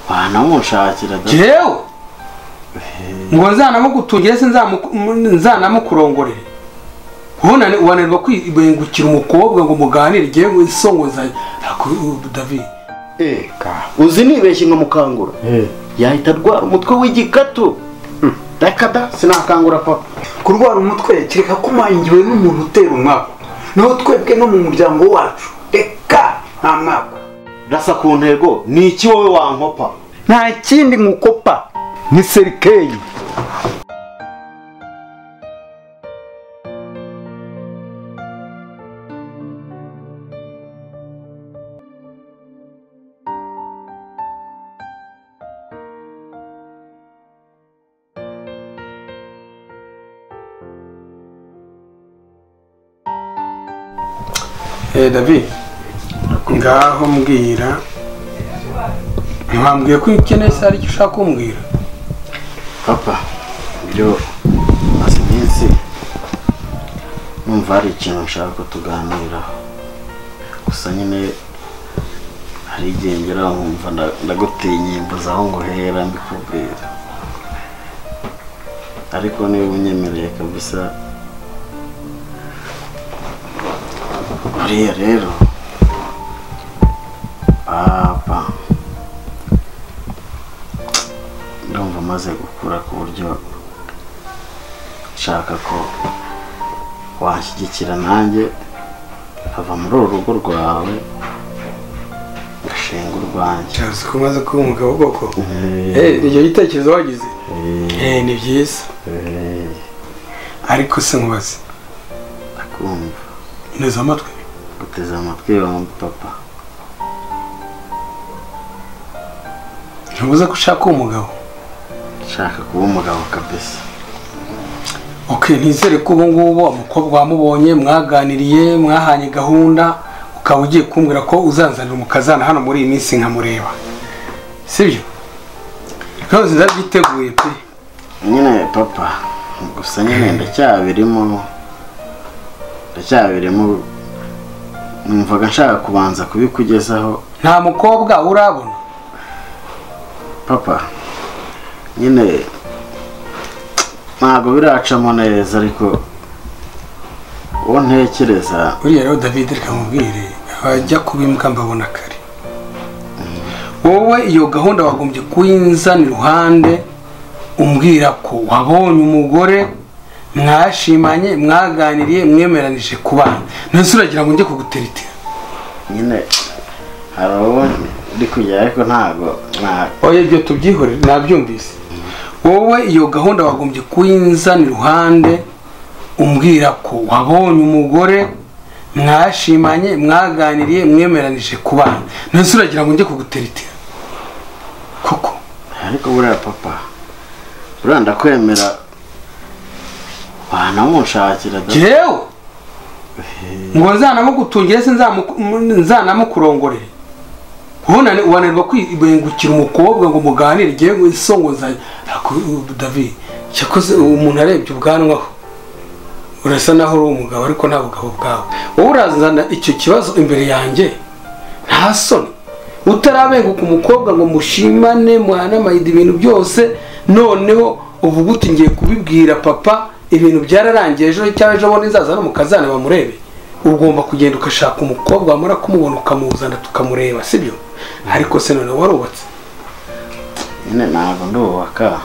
wanamushakira da jewe ngo nzanamugutungira se nzamu- nzanamukurongorere ubona wananirwa kwibengukira umukobwa ngo muganire ngewe isongozanye Ariko, uh, david eka uzi nibeshye nka mukangura Eh. yahita arwara umutwe w'igikatu Hmm, reka da sinakangura papa kurwara umutwe kereka ko umangiwe n'umuntu utera umwako niho twebwe no mu muryango wacu reka nta mwako rasa ku ntego ni iki wowe wankopa nta kindi nkukopa ni serikeyi Eh, david ngaho mbwira ntiwambwiye ko ukeneye se hari icyo ushaka kumbwira papa ibyo maze iminsi numva hari ikintu nshaka ko tuganiraho gusa nyine hari igihe ngera nkumva nda- ndagutinya mbuze aho ngo hera mbikubwira ariko niba unyemereye kabisa buriya rero papa ndumva maze gukura ku buryo nshaka ko wanshyigikira nanjye nkava muri uru rugo rwawe ngashinga urwanjye cyose ko umaze kuba umugabo koko Eh, icyo gitekerezo wagize Eh, ni byiza Eh, ariko se nkubaze ndakumva neza amatwi guteze amatwi yombi papa ntibuze ko ushaka umugabo nshaka kuba umugabo kabisa ok ntizere ko ubu ngubu umukobwa wamubonye mwaganiriye mwahanye gahunda ukaba ugiye kumbwira ko uzanzanira umukazana hano muri iyi minsi nkamureba sibyo rwose ndabyiteguye pe nyine papa gusa nyine ndacyabirimo ndacyabirimo numvaga nshaka kubanza kubikugezaho nta mukobwa urabona papa nyine ntabwo biracamo neza ariko uwo ntekereza buriya rero david reka mubwire abajya kubimbwa mbabona kare wowe iyo gahunda wagombye kuyinzana iruhande umbwira ko wabonye umugore mwashimanye mwaganiriye mwemeranije kubana ntese uragira ngo njye kuguteritira nyine hari uwo ndi kujya ariko ntabwo nta- oya ibyo tubyihorere nabyumvise wowe iyo gahunda wagombye kuyinzana iruhande umbwira ko wabonye umugore mwashimanye mwaganiriye mwemeranije kubana ntese uragira ngo njye kuguteritira koko ariko buriya papa buriya ndakwemera wanamunshakira da- jewe ngo nzanamugutungire se nzamu- m- nzanamukurongorere ubona wananirwa kwibengukira umukobwa ngo muganire ngewe isongozanye ariko uh, david cyakoze umuntu arebye ubwanwaho urasa naho uri umugabo ariko nta bugabo bwawe wowe urazana icyo kibazo imbere yanjye nta soni utarabenguka umukobwa ngo mushimane mwanamaide ibintu byose noneho uvuga uti ngiye kubibwira papa ibintu byararangiye ejo cyangwa ejo bundi nzaza no mukazana bamurebe ugomba kugenda ugashaka umukobwa wamara kumubona ukamuzana tukamureba sibyo ariko se noneho warubatse nyine ntabwo ndubaka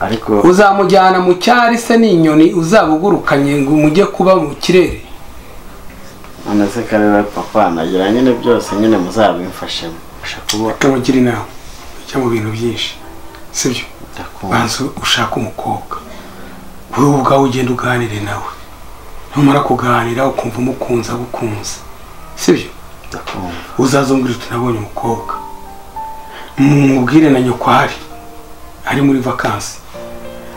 ariko uzamujyana mu cyari se n'inyoni uzabugurukanye ngo mujye kuba mu kirere none se kareba papa nagira nyine byose nyine muzabimfashemo Mbasha kuba kamugira inama ujya mu bintu byinshi sibyo ndakumva banza ushake umukobwa wowe ubwawe ugenda uganire nawe numara kuganira ukumva umukunze agukunze sibyo ndakumva uzazongere tunabonye umukobwa mubwire na nyoko ahari ari muri vakansi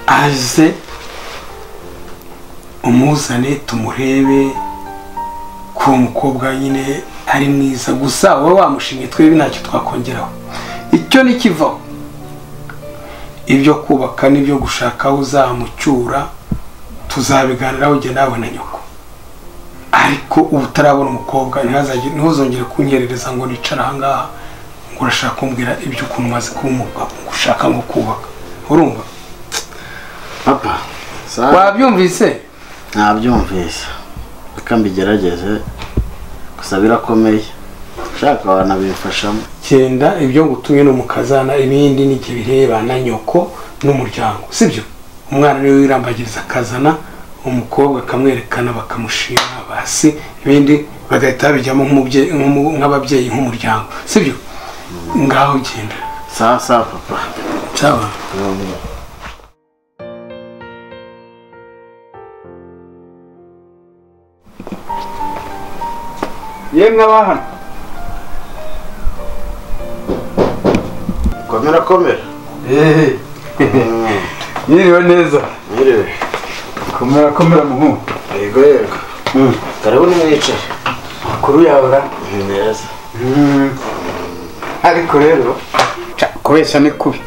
aze umuzane tumurebe ko uwo mukobwa nyine ari mwiza gusa wowe wamushimye twebwe ntacyo twakongeraho icyo nikivaho ibyo kubaka n'ibyo gushaka aho uzamucyura tuzabiganiraho igihe nawe na nyoko ariko ubu utarabona umukobwa ntihazagire- ntuzongere kunyerereza ngo nicare ahangaha ngo urashaka kumbwira iby'ukuntu umaze kuba umugabo ngo ushaka nko kubaka urumva papa sa- wabyumvise nabyumvise reka mbigerageze gusa birakomeye ushaka wanabimfashamo genda ibyo ngutumye ni umukazana ibindi ni igihe bireba na nyoko n'umuryango sibyo umwana niwe wirambagiriza akazana umukobwa akamwerekana bakamushima basi ibindi bagahita babijyamo nk'umubyeyi- nk'umu- nk'ababyeyi nk'umuryango sibyo ngaho genda sawa sawa papa cyaba yemwe abahano komera komera eee yiriwe neza mwiriwe komera komera muhungu yego yego karibu nimwicaye amakuru yawe ra neza ariko rero ca kubeshya ni kubi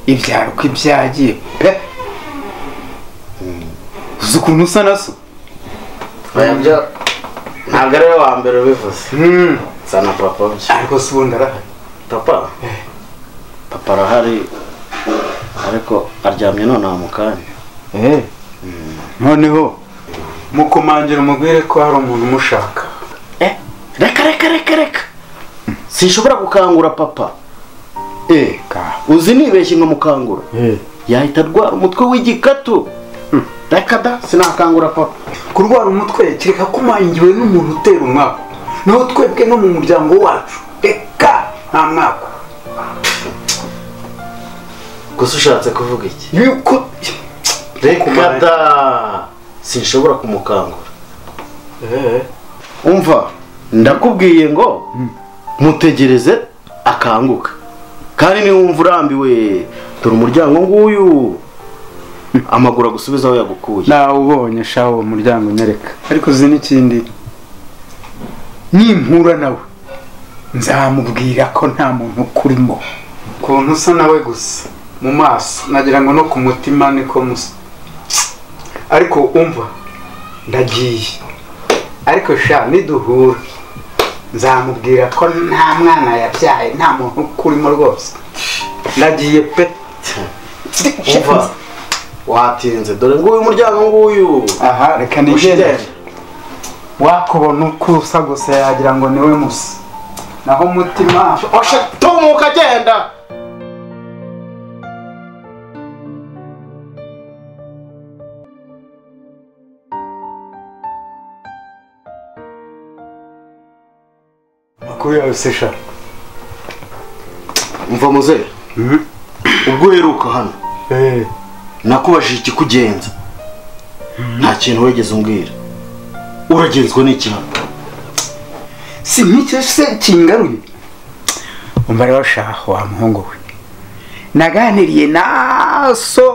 ibyaro uko ibyagiye pe uzi ukuntu usa na so oya byo ntabwo ari we wa mbere ubivuze nsa na papa byo ariko si ubundi arahari papa papa arahari ariko aryamye nonaha mu kanya noneho mukomangira umubwire ko hari umuntu umushaka eh reka reka reka reka sinshobora gukangura papa eka uzi nibeshye nkamukangura yahita arwara umutwe w'igikatu reka da sinakangura papa kurwara umutwe kereka ko umangiwe n'umuntu utera umwako naho twebwe no mu muryango wacu reka nta mwako gusa ushatse kuvuga iki yuko reka da sinshobora kumukangura umva ndakubwiye ngo mutegereze akanguka kandi niba wumva urambiwe dore umuryango nguyu amaguru agusubiza aho yagukuye nawubonye shaho uwo muryango nyereka ariko uzi n'ikindi nimpura nawe nzamubwira ko nta muntu ukurimo ukuntu usa nawe gusa mu maso nagira ngo no ku mutima niko musa ariko umva ndagiye ariko sha niduhura nzamubwira ko nta mwana yabyaye nta muntu ukurimo rwose ndagiye pe umva watinze dore nguyu umuryango nguyu aha reka nigende ushigende wakubona uko usa gusa yagira ngo niwe musa naho umutima osha tumuka agenda amakuru yawe sesha umva muzehe ubwo uheruka hano nakubajije ikikugenza nta kintu wigeze umbwira uragenzwa n'icyaha si nk'icyo se kingaruye umva rero shaho wa muhungu we naganiriye na so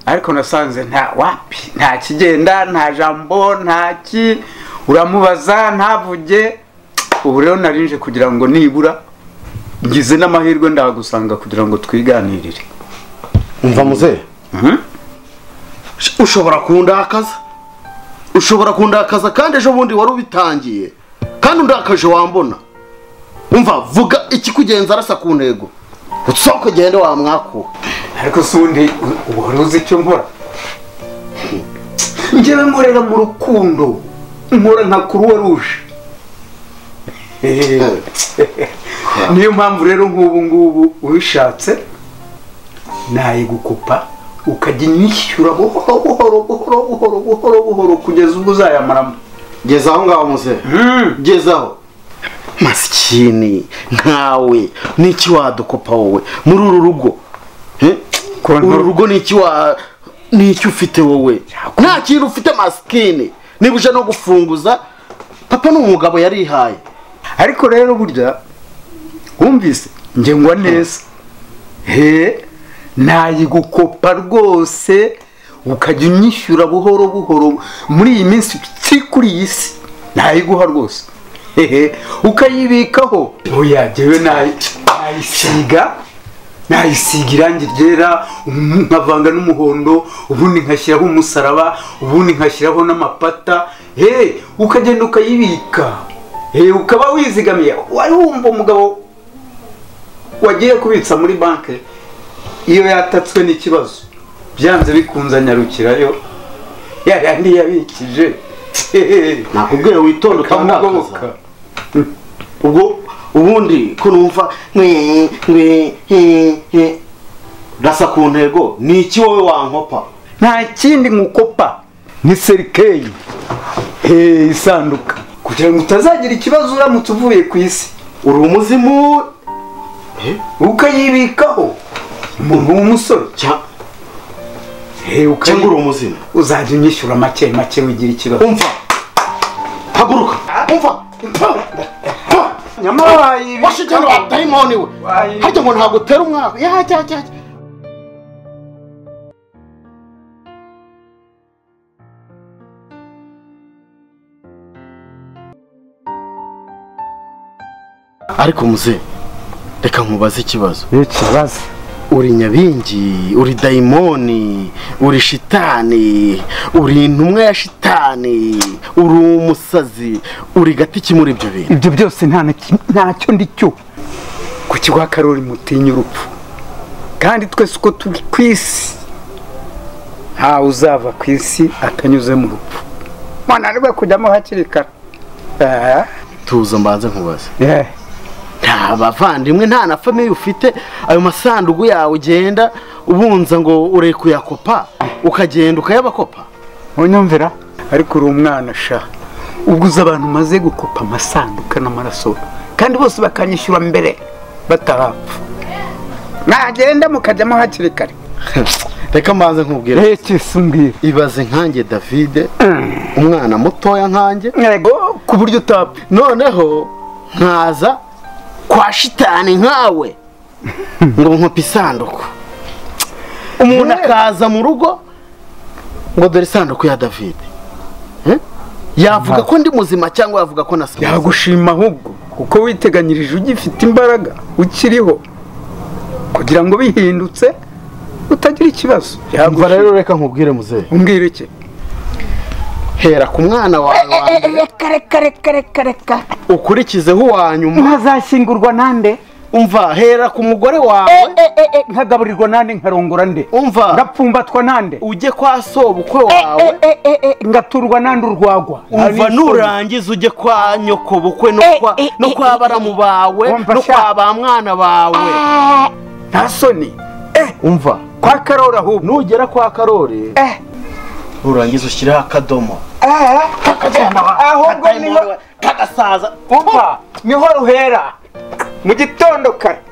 ariko nasanze nta wapi nta kigenda nta jambo nta ki uramubaza ntavuge ubu rero narinje kugira ngo nibura ngize n'amahirwe ndagusanga kugira ngo twiganirire umva muzehe ushobora kundakaza ushobora kundakaza kandi ejo bundi wari ubitangiye kandi undakaje wambona umva vuga ikikugenza arasa ku ntego utsohoke ugende wamwakuwe ariko si undi wari uzi icyo nkora njyewe nkorera mu rukundo nkora nka kuruwa ruje niyo mpamvu rero nk'ubu ngubu ubishatse nayigukupa ukajya inyishyura buhoro buhoro buhoro buhoro buhoro buhoro kugeza ubwo uzayamaramo geza aho ngaho muzehe gezaho masikini nkawe n'iki wadukopa wowe muri uru rugo Eh? Ko nto- uru rugo n'iki wa n'iki ufite wowe nta kintu ufite masikini niba uje no gufunguza papa ni umugabo yarihaye ariko rero burya wumvise njye ngwa neza he nayigukopa rwose ukajya unyishyura buhoro buhoro muri iyi minsi si kuri iyi si nayiguha rwose hehe ukayibikaho oya njyewe nayi- nayisiga nayisiga irangi ryera umu- nkavanga n'umuhondo ubundi nkashyiraho umusaraba ubundi nkashyiraho n'amapata he ukagenda ukayibika he ukaba wizigamiye wari wumva umugabo wagiye kubitsa muri banki iyo yatatswe n'ikibazo byanze bikunze anyarukirayo yayandi yabikije nakubwira witonde ukamugoboka utandakaza ubwo ubundi ko numva mwe mwe he he rasa ku ntego ni iki wowe wankopa nta kindi nkukopa ni serikeyi hehe isanduka kugira ngo utazagira ikibazo uramutse uvuye ku isi uri umuzimu Eh, ukayibikaho umuntu w'umusore cya- hehe cyangwa ukayi uri umuzimu uzajya unyishyura make make wigira ikibazo umva haguruka umva Umva. nyamara wayibikaho washe cyane wadayimoni we Wayi- harya ngo ntabwo utera umwaka yajya ajya ajya. ariko muze reka nkubaze ikibazo ikibazo uri nyabingi uri dayimoni uri shitani uri intumwa ya shitani uri umusazi uri gati ki muri ibyo bintu ibyo byose nta na kim- ntacyo ndi cyo ku kigo karori mutinya urupfu kandi twese uko turi ku isi ntawe uzava ku isi atanyuze mu rupfu mwananirwe kujyamo hakiri kare Eh, tuza mbanze nkubaze eh. nta bavandimwe nta na famiye ufite ayo masanduku yawe ugenda ubunza ngo ure kuyakopa ukagenda ukayabakopa unyumvira ariko uri umwana sha ubwo uzi abantu umaze gukopa amasanduka n'amaraso kandi bose bakanyishyura mbere batarapfa mwagenda mukajyamo hakiri kare reka mbanze nkubwire ekisumbwira ibaze nkanjye davide umwana mutoya nkanjye yego ku buryo utapfa noneho nkaza kwa shitani nkawe ngo nkope isanduku umuntu akaza mu rugo ngo dore isanduku ya davide Eh? yavuga ko ndi muzima cyangwa yavuga ko nasaze yagushima ahubwo kuko witeganyirije ugifite imbaraga ukiriho kugira ngo bihindutse utagira ikibazo umva rero reka nkubwire muzehe umbwira iki hera ku mwana wawe wa mbere reka reka reka reka reka ukurikizeho uwa nyuma ntazashyingurwa nande umva hera ku mugore wawe nkagaburirwa nande nkarongora nde umva ndapfumbatwa nande ujye kwa sobukwe wawe ngaturwa nande urwagwa umva nurangiza ujye kwa nyoko bukwe no kwa no kwa baramu bawe Wumva no sha. kwa ba mwana bawe nta soni umva kwa karori ahubwo nugera kwa karori Eh. nurangiza ushyireho akadomo ahubwo Kadayimoni we, kagasaza umva niho ruhera mu gitondo kare